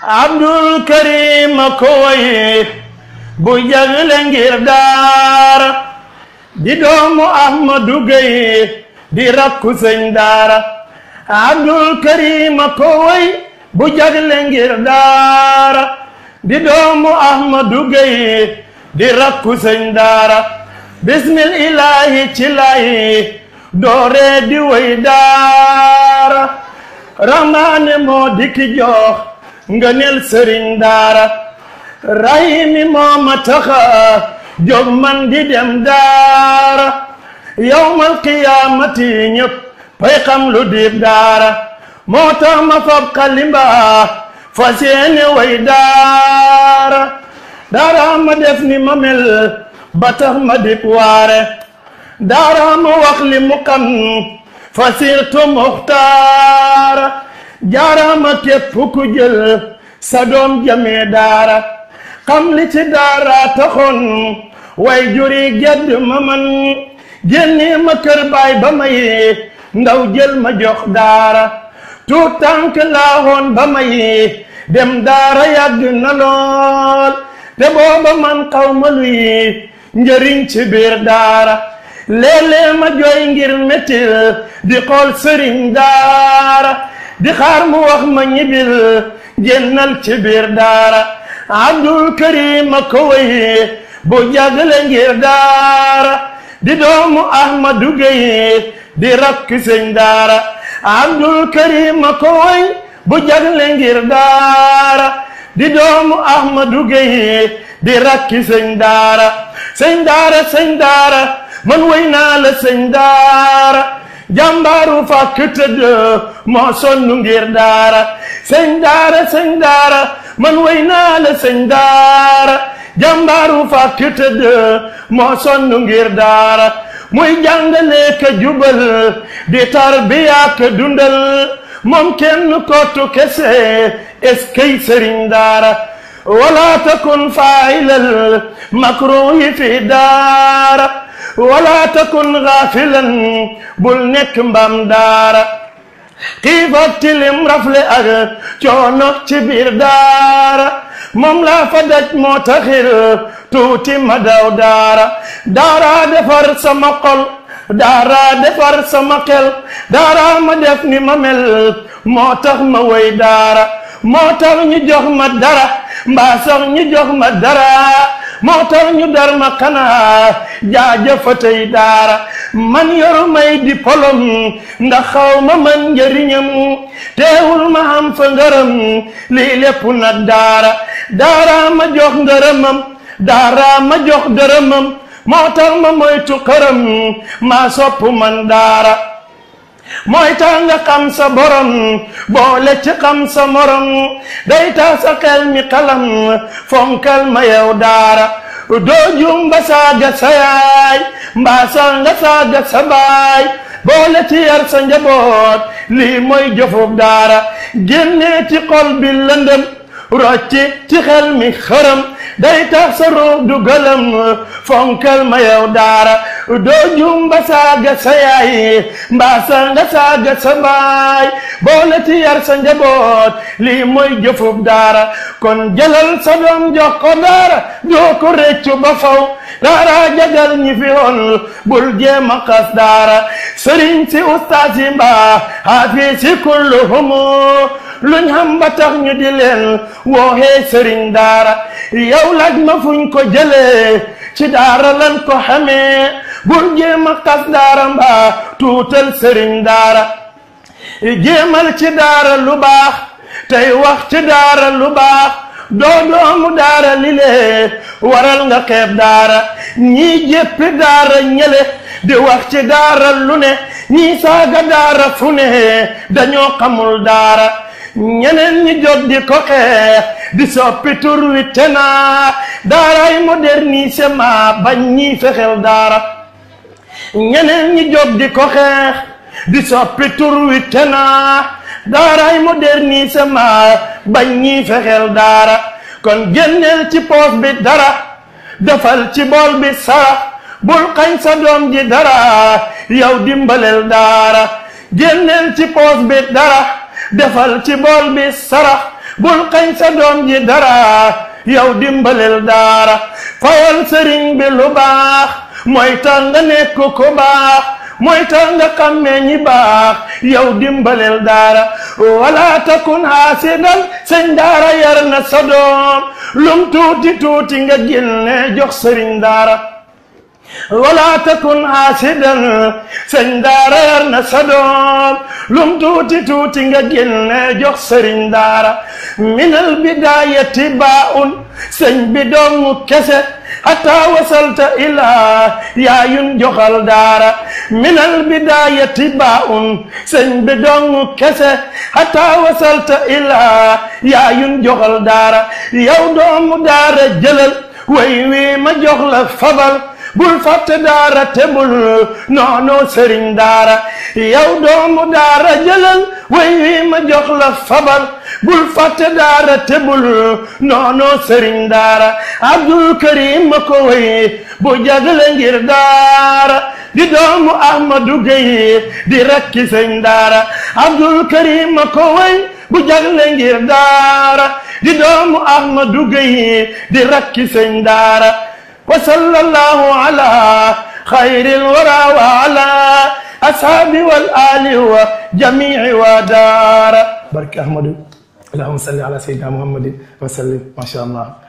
abdul karim ko way bu jagle ngir daara di doomu ahmadu gay di rakku sëñ daara abdul karim ko way bu jagle ngir daara di doomu ahmadu gay di rakku sëñ daara bismil ilahi ci lay doore di way daara rahmaane moo dikki jox ngëneel sëriñ daara rahimi moo ma taxa jóg man di dem daara yawmal qiyaamati ñëpp pay xam lu diib daara moo tax ma fab kalimba fas yéene way daara daara ma def ni ma mel ba tax ma dib waare daara ma wax li mu xam fasirtu muxtaara jaarama képp ku jël sa doom jamee daara xam li ci daara taxoon way juri gedd ma man génni ma kër baay ba may ndaw jël ma jox daara tuut tànk laahoon ba may dem daara yàgg na lool te booba man xaw ma luy njëriñ ci biir daara léeg-léeg ma jooy ngir méttil di xool sëriñ daara di xaar mu wax ma ñibil génnal ci biir daara abdul karim a ko way bu jagle ngir daara di doomu ahmadu gay di rakk sëñ daara abdul karim a ko way bu jagle ngir daara di doomu ahmadu gay di rakki sëñ daara sëñ daara sëñ daara man way naa la sëñ daara jàmbaaru fàkk tëdd moo sonn ngir daara sëñ daara sëñ daara man way naa la sëñ daara jàmbaaru fàkk tëdd moo sonn ngir daara muy jàngale ka jubal di tarbiya ka dundal moom kenn kottu kese eskay sëriñ daara wala takun failal makruhi fi daara wala takun gaafilan bul nekk mbam daara xiif ak tilim rafle ak coono ci biir daara moom laa fa daj moo taxir tuuti ma daw daara daara defar sama xol daara defar sama xel daara ma def ni ma mel moo tax ma way daara moo tax ñu jox ma dara mbaa sax ñu jox ma dara moo tax ñu dar ma xanaa jaajëfatay daara man yoru may diplôme ndax xaw ma man njëriñam teewul ma am fa ngërëm lii lépp nag daara daara ma jox ngërëmam daara ma jox dërëmam moo tax ma moytu xërëm maa sopp man daara mooy tax nga xam sa borom boole ci xam sa morom day tax sa xel mi xalam fonkal ma yow daara doo jum ba saaga sa yaay mbaa sax nga saaga sa baay boole ci yar sa njaboot lii mooy jëfub daara génnee ci xol bi lëndëm rocci ci xel mi xërëm day tax sa ruux du gëlëm fonkal ma yow daara doo jum ba saaga sa yaay mbaa sa nga saaga sa baay boole ci yar sa njaboot lii mooy jëfub daara kon jëlal sa doom jox ko daara doo ko réccu ba faw daara jagal ñi fi woon bul jéem a xas daara sëriñ si ustaas yi mbaa xaafis si kulluhumu luñ xam ba tax ñu di leen wooxee sëriñ daara yow laaj ma fuñ ko jëlee ci daara lan ko xamee bul jéem a xas daara mbaa tuutal sëriñ daara jéemal ci daara lu baax tey wax ci daara lu baax doo doomu daara li lee waral nga xeeb daara ñii jéppi daara ñële di wax ci daara lu ne ñii saaga daara fu ne dañoo xamul daara ñeneen ñi jot di ko xeex di soppi tur wi te naa daaray modernisement bañ ñii fexel daara ñeneen ñi jot di ko xeex di soppi tur wi te naa daaray modernisement bañ ñii fexel daara kon génneel ci poos bi dara defal ci bool bi sarax bul xañ sa doom ji dara yow dimbalel daara génneel ci poos bi dara defal ci bool bi sarax bul xañ sa doom ji dara yow dimbalel daara fayal sëriñ bi lu baax mooy tax nga nekk ku baax mooy tax nga xammee ñi baax yow dimbalel daara wala takun haasidan sëñ daara yar na sa doom lum tuuti tuuti nga génne jox sëriñ daara wala takun haasidan sëñ daara yar na sa doom lum tuuti tuuti nga génne jox sëriñ daara minal bidaayati baa'un sëñ bi doomu kese hatta wasalta ilaa yaayun joxal daara minal bidaayati baa'un sëñ bi doomu kese hatta wasalta ilaa yaayun joxal daara yow doomu daara jëlal way wi ma jox la fabal bul fàtte daara te bul noono sëriñ daara yow doomu daara jëlal way wi ma jox la fabal bul fàtte daara te bul noono sëriñ daara abdul karim ma ko way bu jagle ngir daara di doomu ahmadu gay di rakki sëñ daara abdul karim ma ko way bu jagle ngir daara di doomu ahmadu gay di rakki sëñ daara وصلى الله على خير الورى وعلى أصحاب والآل وجميع ودار بارك أحمد اللهم صل على سيدنا محمد وسلم ما شاء الله